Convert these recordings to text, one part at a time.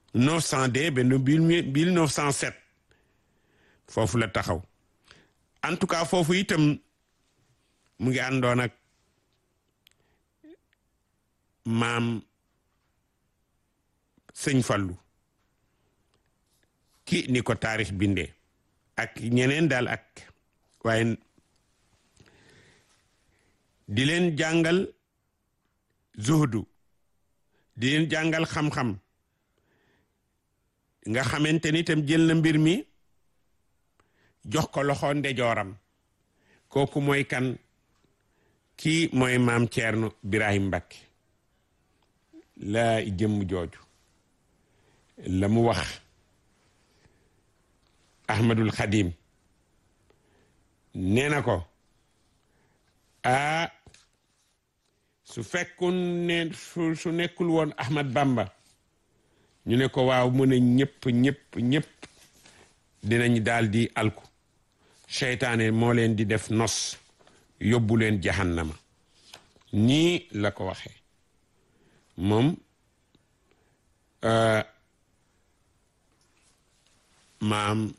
900 ba mille neuf cent sept foofu la taxaw en tout cas foofu itam mu ngi àndoon ak maam sëñ Fallu ki ni ko taarix bindee ak ñeneen daal ak waaye di leen jàngal zuhdu di leen jàngal xam-xam nga xamante ni itam jël na mbir mi jox ko loxo ndejooram kooku mooy kan kii mooy maam Ceerno Birahim Mbakke laa jëmm jooju la mu wax Ahmadul Xadim nee na ko ah su fekkun ne su su nekkul woon Ahmad Bamba ñu ne ko waaw mu ne ñëpp ñëpp ñëpp dinañ daal di alku seytaane moo leen di def nos yóbbu leen jahannama nii la ko waxee moom maam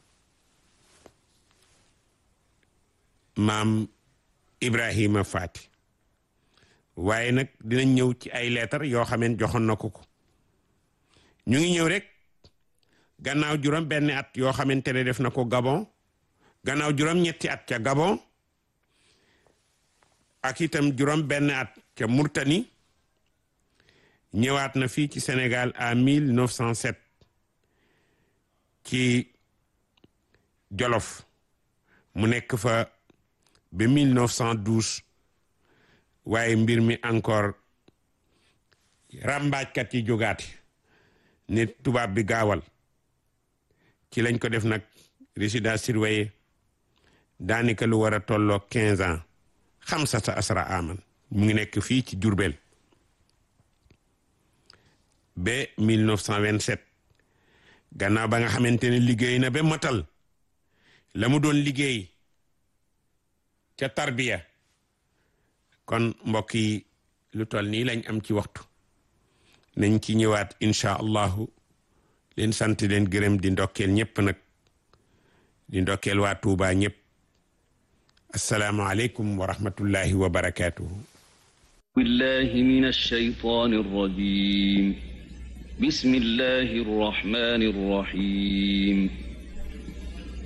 maam Ibrahima Faati waaye nag dinañ ñëw ci ay leetar yoo xameen joxoon na ko ko ñu ngi ñëw rek gannaaw juróom benn at yoo xamante ne def na ko Gabon gannaaw juróom ñetti at ca Gabon ak itam juróom benn at ca Murtani ñëwaat na fii ci Sénégal à 1907 ci Jolof mu nekk fa ba 1912 waaye mbir mi encore ràmbaajkat yi jógaati ne tubaab bi gaawal ci lañ ko def nag résidence surveillée daanaka lu war a tolloo quinze ans xam sa sa asra aman mu ngi nekk fii ci Jurbel ba 1927 gannaaw ba nga xamante ne liggéey na ba matal la mu doon liggéey ca tarbiya kon mbokk yi lu toll nii lañ am ci waxtu nañ ci ñëwaat incha allahu leen sant leen gërëm di ndokkeel ñëpp nag di ndokkeel waa Tuuba ñëpp assalaamu aleykum wa rahmatullahi wa barakatuhu billahi min alshaytan arrajim bismillahi arrahmani arrahim